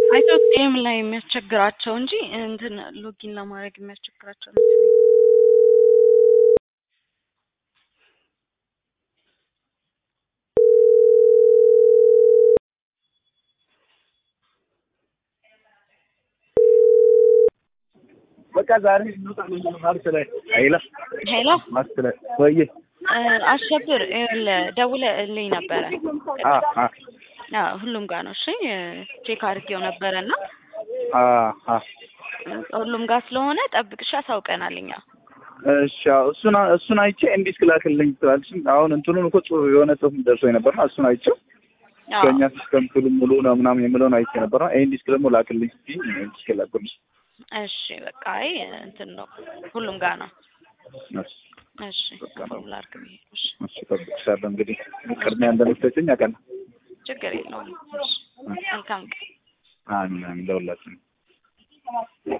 አይቶት ጌም ላይ የሚያስቸግራቸው እንጂ እንትን ሎጊን ለማድረግ የሚያስቸግራቸው ነው። በቃ ዛሬ ማርስ ላይ አይላ ሄሎ ማርስ ላይ ወይ አሸብር ይኸውልህ ደውለህልኝ ነበረ። አ አ አዎ ሁሉም ጋር ነው። እሺ ቼክ አድርጌው ነበረ እና አ አ ሁሉም ጋር ስለሆነ ጠብቅሽ አሳውቀናል እኛ። እሺ አዎ፣ እሱን እሱን አይቼ እንዲህ ስላክልኝ ትላለች። አሁን እንትኑን እኮ ጽሁፍ የሆነ ጽሁፍ ደርሶ ነበርና እሱን አይቼው አዎ ከእኛ ሲስተም ክሉ ሙሉ ነው ምናምን የምለውን አይቼ ነበርና ይሄን ዲስክ ደግሞ ላክልኝ ስትይ እንዲህ ስላኩልኝ እሺ በቃ አይ እንትን ነው ሁሉም ጋር ነው። እሺ እሺ ፎርሙላ አድርግ ብዬ ነው። እሺ እሺ እጠብቅሻለሁ። እንግዲህ ቅድሚያ እንደምትሰጪኝ አውቃለሁ። ችግር የለውም። እሺ መልካም ቀን። አሜን አሜን ለሁላችንም